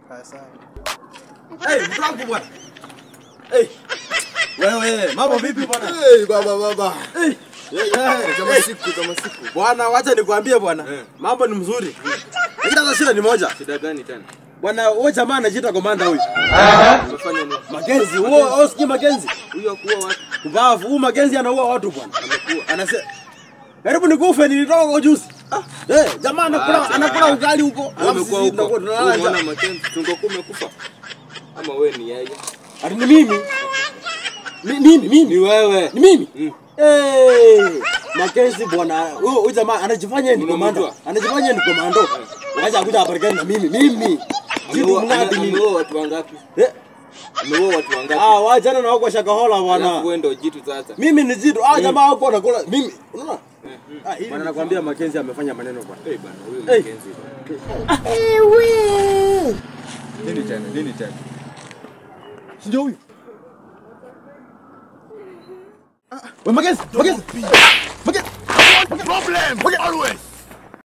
Hey, mtu wangu bwana. Hey. Wewe, mambo vipi bwana? Hey, baba baba. Hey. Kama Hey. siku kama siku. Bwana, wacha nikwambie bwana. Mambo ni mzuri. Lakini sasa shida ni moja. Shida gani tena? Bwana, wewe jamaa anajiita komanda huyu. Umefanya nini? Makenzi, huo wewe sikii Makenzi. Huyo kuwa watu Mbavu, huyu Makenzi anaua watu bwana. amekuwa. Anasema karibu nikufe nilitoka huko juzi. Ah, eh, jamaa anakula anakula ugali huko. Wewe Alafu umekuwa sisi huko. tunakuwa tunalala Unaona njaa. Makenzi tungokuwa umekufa. Ama wewe ni yeye? Ati ni mimi. Mi- Mimi, mimi. Ni wewe. Ni mimi? Mm. Eh, Makenzi bwana, huyo huyo jamaa anajifanya ni komando. Unamjua? Anajifanya ni komando. Wacha kuja habarikani na mimi. Mimi. Jitu Ameua- mnadi ame- mimi. Ameua watu wangapi? Eh, Ameua watu wangapi? ah, wachana na wako shakahola bwana. Alafu wewe ndio jitu sasa. Mimi ni jitu. Ah, jamaa wako anakula mimi. Unaona? Ah, hili. Bwana nakwambia Makenzi amefanya maneno bwana. Eh bana, huyo Hey. Makenzi. Nini tena? Nini tena? Si ndio huyu? We Makenzi, Makenzi. Makenzi. Problem always.